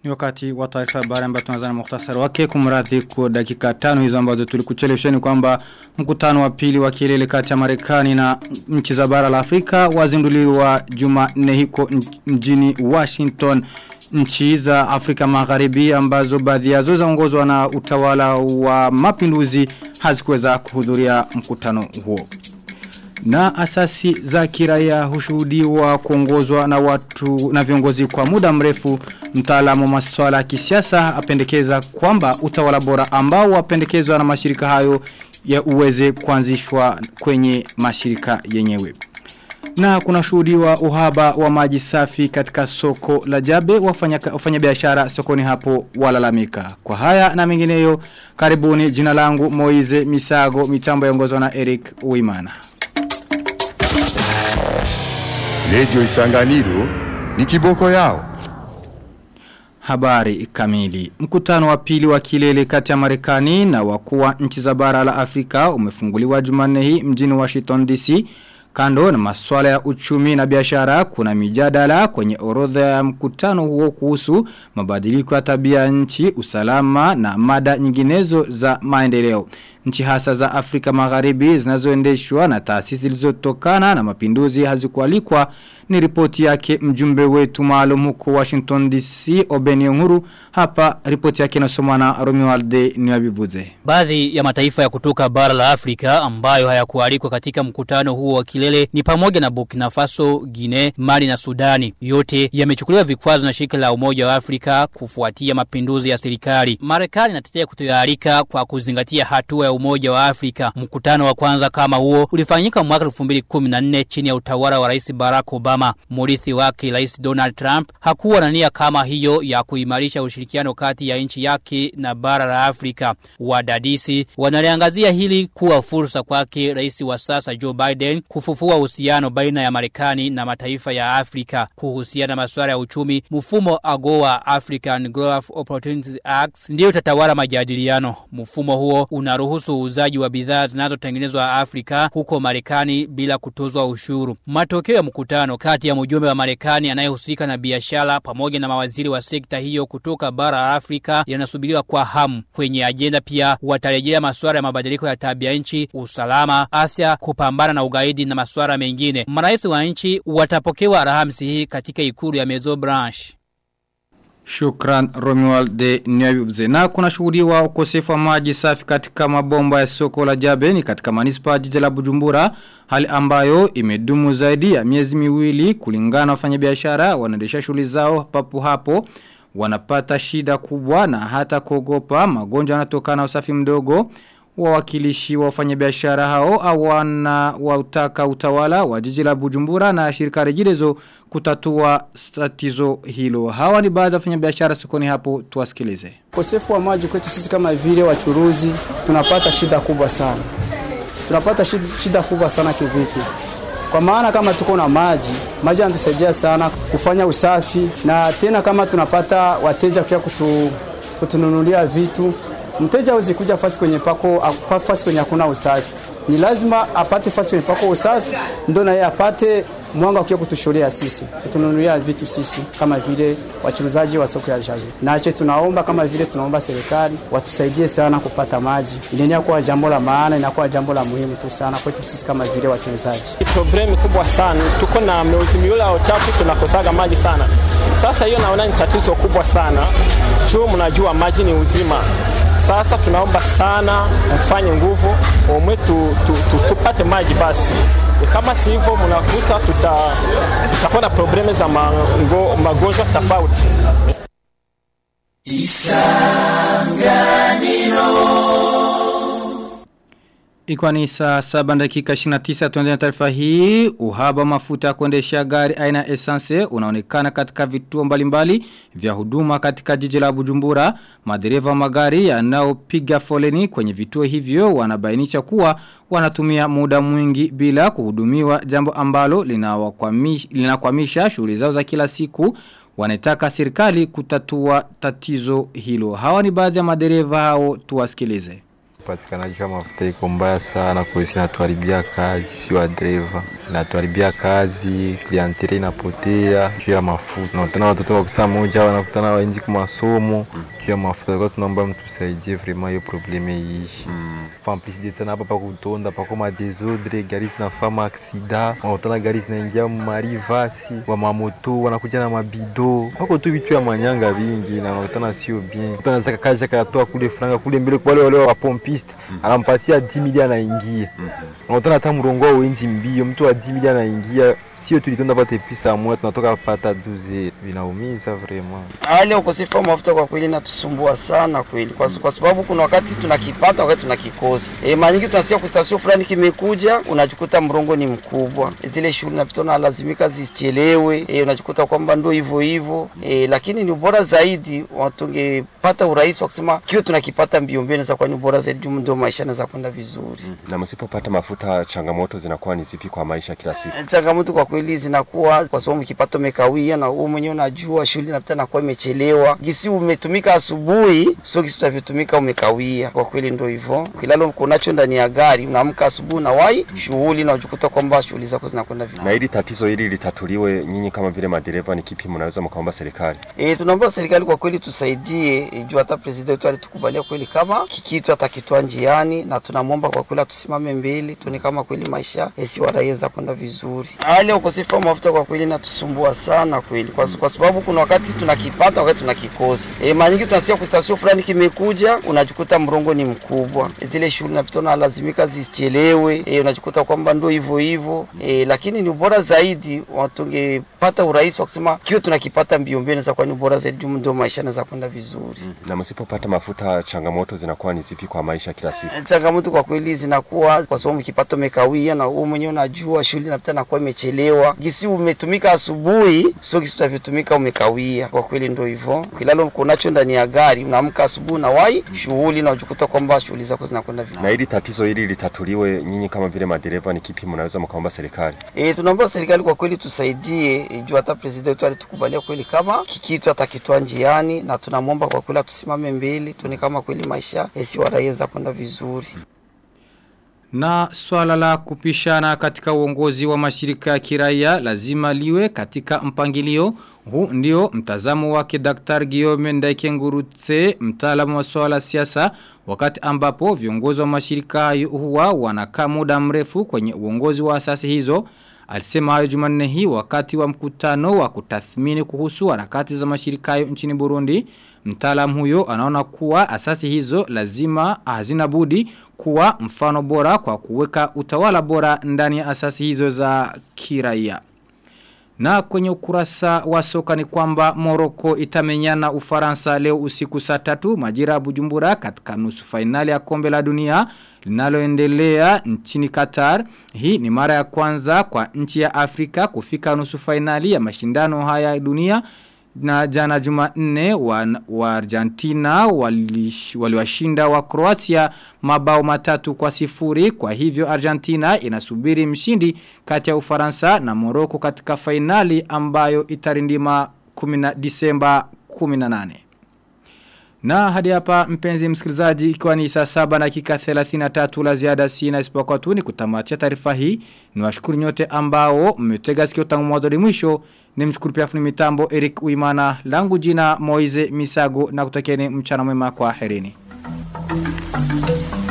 Ni wakati wa taarifa habari ambayo tunaanza na muhtasari wake kumradhi kwa dakika tano hizo ambazo tulikuchelewesheni kwamba mkutano wa pili wa kilele kati ya Marekani na nchi za bara la Afrika wazinduliwa Jumanne hiko mjini Washington nchi za Afrika Magharibi ambazo baadhi yazo zaongozwa na utawala wa mapinduzi hazikuweza kuhudhuria mkutano huo. Na asasi za kiraia hushuhudiwa kuongozwa na watu na viongozi kwa muda mrefu mtaalamu wa masuala ya kisiasa apendekeza kwamba utawala bora ambao wapendekezwa na mashirika hayo ya uweze kuanzishwa kwenye mashirika yenyewe. Na kuna shuhudiwa uhaba wa maji safi katika soko la jabe wafanya, wafanya biashara sokoni hapo walalamika. Kwa haya na mengineyo karibuni jina langu Moize Misago mitambo yaongozwa na Eric Uimana. Lejo isanganiro ni kiboko yao. Habari kamili. Mkutano wa pili wa kilele kati ya Marekani na wakuu wa nchi za bara la Afrika umefunguliwa Jumanne hii mjini Washington DC. Kando na masuala ya uchumi na biashara kuna mijadala kwenye orodha ya mkutano huo kuhusu mabadiliko ya tabia nchi, usalama na mada nyinginezo za maendeleo. Nchi hasa za Afrika Magharibi zinazoendeshwa na taasisi zilizotokana na mapinduzi hazikualikwa ni ripoti yake mjumbe wetu maalum huko Washington DC Obeni Nguru hapa ripoti yake inasomwa na Romualde Niwabivuze. Baadhi ya mataifa ya kutoka bara la Afrika ambayo hayakualikwa katika mkutano huo wa kilele ni pamoja na Burkina Faso, Guinea, Mali na Sudani. Yote yamechukuliwa vikwazo na shirika la Umoja wa Afrika kufuatia mapinduzi ya serikali. Marekani inatetea kutoyalika kwa kuzingatia hatua ya Umoja wa Afrika. Mkutano wa kwanza kama huo ulifanyika mwaka 2014 chini ya utawala wa Rais Barack Obama. Murithi wake Rais Donald Trump hakuwa na nia kama hiyo ya kuimarisha ushirikiano kati ya nchi yake na bara la Afrika. Wadadisi wanaliangazia hili kuwa fursa kwake Rais wa sasa Joe Biden kufufua uhusiano baina ya Marekani na mataifa ya Afrika kuhusiana na masuala ya uchumi. Mfumo AGOA African Growth Opportunities Act ndio tatawala majadiliano. Mfumo huo unaruhusu uuzaji wa bidhaa zinazotengenezwa Afrika huko Marekani bila kutozwa ushuru. Matokeo ya mkutano kati ya mjumbe wa Marekani anayehusika na biashara pamoja na mawaziri wa sekta hiyo kutoka bara la Afrika yanasubiriwa kwa hamu. Kwenye ajenda pia watarejea masuala ya mabadiliko ya tabia nchi, usalama, afya, kupambana na ugaidi na masuala mengine. Marais wa nchi watapokewa Alhamisi hii katika ikulu ya Mezo Branch. Shukran Romuald de Nyabibuze. Na kuna shughuli wa ukosefu wa maji safi katika mabomba ya soko la Jabeni katika manispa jiji la Bujumbura, hali ambayo imedumu zaidi ya miezi miwili kulingana na wafanyabiashara wanaendesha shughuli zao papo hapo wanapata shida kubwa na hata kuogopa magonjwa yanatokana na usafi mdogo wawakilishi wa wafanyabiashara hao awana wautaka utawala wa jiji la Bujumbura na shirika rejilezo kutatua tatizo hilo. Hawa ni baadhi ya wafanyabiashara sokoni hapo tuwasikilize. Ukosefu wa maji kwetu sisi kama vile wachuruzi tunapata shida kubwa sana. Tunapata shida kubwa sana kivipi? Kwa maana kama tuko na maji, maji yanatusaidia sana kufanya usafi na tena kama tunapata wateja pia kutu, kutununulia vitu Mteja hawezi kuja fasi kwenye pako fasi kwenye hakuna usafi. Ni lazima apate fasi kwenye pako usafi ndio na yeye apate mwanga ukiwa kutushuhudia sisi, kutununulia vitu sisi kama vile wachuruzaji wa soko ya Jabe. Nache tunaomba kama vile tunaomba serikali watusaidie sana kupata maji. Inaenea kuwa jambo la maana, inakuwa jambo la muhimu tu sana kwetu sisi kama vile wachuruzaji. Problemi kubwa sana, tuko na miezi miwili au tatu tunakosaga maji sana. Sasa hiyo naona ni tatizo kubwa sana. Juu mnajua maji ni uzima. Sasa tunaomba sana mfanye nguvu umwe tu, tu, tu, tupate maji basi. Kama si hivyo mnakuta tuta, tutakuwa na probleme za mango, magonjwa tofauti. Ikiwa ni saa saba dakika 29 tuendele na taarifa hii, uhaba mafuta kuendesha gari aina essence unaonekana katika vituo mbalimbali vya huduma katika jiji la Bujumbura. Madereva magari yanayopiga foleni kwenye vituo hivyo wanabainisha kuwa wanatumia muda mwingi bila kuhudumiwa jambo ambalo linakwamisha lina shughuli zao za kila siku. Wanataka serikali kutatua tatizo hilo. Hawa ni baadhi ya madereva hao tuwasikilize. upatikanaji wa mafuta iko mbaya sana, kwa hiyo inatuharibia kazi, si wa dereva, inatuharibia kazi, klientele inapotea juu ya mafuta. Unakutana watoto wa kusaa moja wanakutana waenzi kwa masomo juu ya mafuta. Kwa tunaomba mtusaidie vraiment hiyo probleme iishi. En plus de sana hapa pa kutonda pako ma desordre, gari zinafama aksida, wanakutana gari zinaingia marivasi, wa mamoto wanakuja na mabido, pako tu vitu ya manyanga vingi na wanakutana sio bien. Mtu anaweza kakaja katoa kule franga kule mbele kwa wale wale wa pompiste, anampatia 10 milioni anaingia. Wanakutana hata mrongo wa wenzi mbio, mtu wa 10 milioni anaingia sio tulitonda pate pisa moja tunatoka pata duze, vinaumiza vraiment. Hali ya ukosefu wa mafuta kwa kweli inatusumbua sana kweli, kwa, kwa sababu kuna wakati tunakipata, wakati tunakikosa. E, mara nyingi tunasikia kwa station fulani kimekuja, unajikuta mrongo ni mkubwa, zile shughuli napita na lazimika zichelewe. E, unajikuta kwamba ndo hivyo hivyo e, lakini ni bora zaidi tungepata urahisi wa kusema kio tunakipata mbio mbio, inaweza kuwa ni bora zaidi, juu ndio maisha yanaweza kwenda vizuri. Na msipopata mafuta, changamoto zinakuwa ni zipi kwa maisha kila siku? Changamoto kwa kweli zinakuwa kwa sababu kipato umekawia, na wewe mwenyewe unajua shughuli napita nakuwa imechelewa, gisi umetumika asubuhi, sio gisi utavyotumika umekawia. Kwa kweli ndio hivyo, kilalo kunacho ndani ya gari, unaamka asubuhi na wai shughuli na unajikuta kwamba shughuli zako zinakwenda vizuri. Na ili tatizo hili litatuliwe, nyinyi kama vile madereva, ni kipi mnaweza mkaomba serikali? E, tunaomba serikali kwa kweli tusaidie, e, juu hata president wetu alitukubalia kweli kama kikitu atakitoa njiani, na tunamwomba kwa kweli atusimame mbele, tuone kama kweli maisha esi wanaweza kwenda vizuri. Hali ya ukosefu wa mafuta kwa kweli inatusumbua sana kweli, kwa, kwa sababu kuna wakati tunakipata, wakati tunakikosa. E, mara nyingi tunasikia kwa station fulani kimekuja, unajikuta mrongo ni mkubwa, zile shughuli napita na lazimika zichelewe. E, unajikuta kwamba ndo hivyo hivyo e, lakini ni bora zaidi tungepata urahisi wa kusema kio tunakipata mbio mbio, inaweza kuwa ni bora zaidi, juu ndio maisha yanaweza kwenda vizuri. Na msipopata mafuta, changamoto zinakuwa ni zipi kwa maisha kila siku? Changamoto kwa kweli zinakuwa kwa sababu kipato umekawia, na wewe mwenyewe unajua shughuli napita nakuwa imechelewa, gisi umetumika asubuhi, sio gisi utavyotumika umekawia. Kwa kweli ndio hivyo, kilalo kunacho ndani ya gari, unaamka asubuhi na wai shughuli na unajikuta kwamba shughuli zako zinakwenda vizuri. Na ili tatizo hili litatuliwe, nyinyi kama vile madereva, ni kipi mnaweza mkaomba serikali? E, tunaomba serikali kwa kweli tusaidie, e, juu hata president wetu alitukubalia kweli kama kikitu atakitoa njiani, na tunamwomba kwa kweli atusimame mbele, tuone kama kweli maisha esi wanaweza kwenda vizuri. Na swala la kupishana katika uongozi wa mashirika ya kiraia lazima liwe katika mpangilio huu ndio mtazamo wake Dr. Guillaume Ndaikengurutse mtaalamu wa swala siasa wakati ambapo viongozi wa mashirika hayo huwa wanakaa muda mrefu kwenye uongozi wa asasi hizo Alisema hayo Jumanne hii wakati wa mkutano wa kutathmini kuhusu harakati za mashirika hayo nchini Burundi. Mtaalamu huyo anaona kuwa asasi hizo lazima hazina budi kuwa mfano bora kwa kuweka utawala bora ndani ya asasi hizo za kiraia. Na kwenye ukurasa wa soka ni kwamba Morocco itamenyana Ufaransa leo usiku saa tatu majira ya Bujumbura katika nusu fainali ya kombe la dunia linaloendelea nchini Qatar. Hii ni mara ya kwanza kwa nchi ya Afrika kufika nusu fainali ya mashindano haya ya dunia na jana jumanne wa, wa Argentina waliwashinda wali wa Croatia mabao matatu kwa sifuri kwa hivyo Argentina inasubiri mshindi kati ya Ufaransa na Morocco katika fainali ambayo itarindima 10 Disemba 18. Na hadi hapa mpenzi msikilizaji ikiwa ni saa saba na dakika 33 la ziada sina isipokuwa tu ni kutamatia taarifa hii. Niwashukuru nyote ambao mmetega sikio tangu mwanzo hadi mwisho. Nimshukuru pia fundi mitambo Eric Uimana langu jina Moize Misago na kutakieni mchana mwema kwa herini.